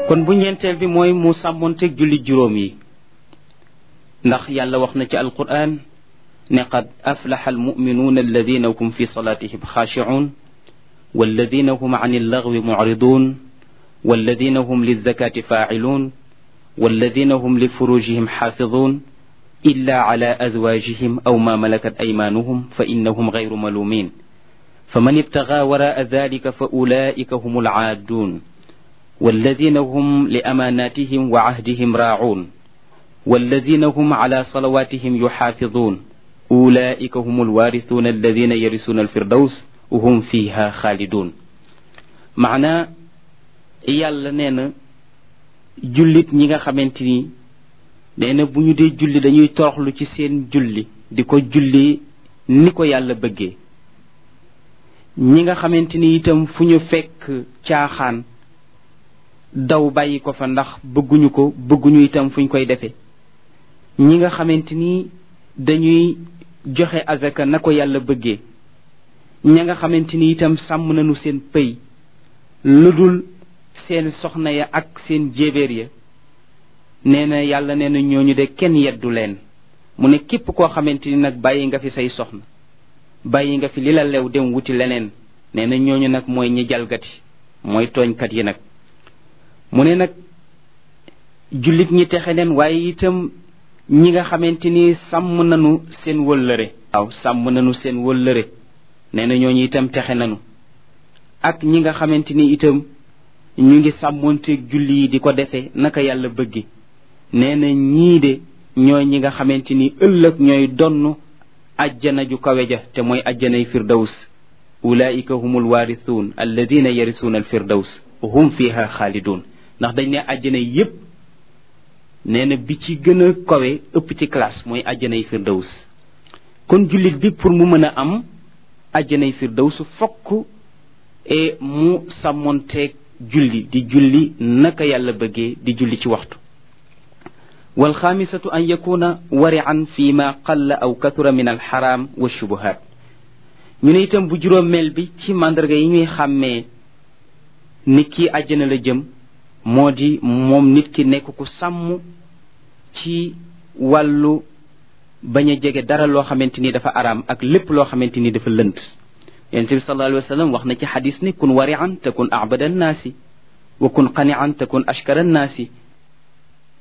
kon bu ñeenteel bi mooy mu sàmmonteeg julli juróom yi ndax yàlla wax na ci alquran ne qad aflaxa almuminuuna alladina hum fi salatihim xaashicuun walladina hum an illagwi mucriduun walladina hum lilzakati faaciluun walladina hum lifurujihim xaafiduun illa ala azwaajihim aw ma malakat aymaanuhum fa innahum gayru maluumin faman ibtagaa waraa dalika fa ulaika hum alcaadduun والذين هم لأماناتهم وعهدهم راعون والذين هم على صلواتهم يحافظون أولئك هم الوارثون الذين يرثون الفردوس وهم فيها خالدون معنى yàlla nee na jullit ñi nga xamante ni nee na bu ñu dee julli dañuy toroxlu ci seen julli di ko julli ni ko yàlla bëggee ñi nga xamante ni itam fu ñu fekk caaxaan daw bàyyi ko fa ndax bëgguñu ko bëgguñu itam fuñ koy defee ñi nga xamante ni dañuy joxe azaka na ko yàlla bëggee ña nga xamante ni itam sàmm nañu seen pëy lu dul seen soxna ya ak seen jéebéer ya nee na yàlla nee na ñooñu de kenn yeddu leen mu ne képp koo xamante ni nag bàyyi nga fi say soxna bàyyi nga fi li la lew dem wuti leneen nee na ñooñu nag mooy ñi jalgati mooy tooñkat yi nag mu ne nag jullit ñi texe neen waaye itam ñi nga xamante ni sàmm nañu seen wëllëre waaw sàmm nañu seen wëllëre nee na ñooñu itam texe nañu ak ñi nga xamante ni itam ñu ngi sàmmonteeg julli yi di ko defee naka yàlla bëggi nee na ñii de ñooy ñi nga xamante ni ëllëg ñooy donn ajjana ju kawe ja te mooy ajjanay firdaws ulaika humul waarisuun alladina yarisuuna alfirdaws hum fiha xaalidun ndax dañ ne àjjana yépp nee na bi ci gën a kawe ëpp ci classe mooy àjjanay firdaws kon jullit bi pour mu mën a am àjjanay firdaws fokk e mu sàmmonteeg julli di julli naka yàlla bëggee di julli ci waxtu walxaamisatu an yakuna warian fi ma qalla aw kathura min alxaram wa shubuhat ñu ne itam bu juróomeel bi ci màndarga yi ñuy xàmmee nit ki àjjana la jëm moo di moom nit ki nekk ku sàmm ci wàllu bañ a jege dara loo xamante ni dafa araam ak lépp loo xamante ni dafa lënt yonente bi sallallahu alayhi wa sallam wax na ci xadis ni kun warian takun abada annaasi wa kun qanian takun ashkara annaasi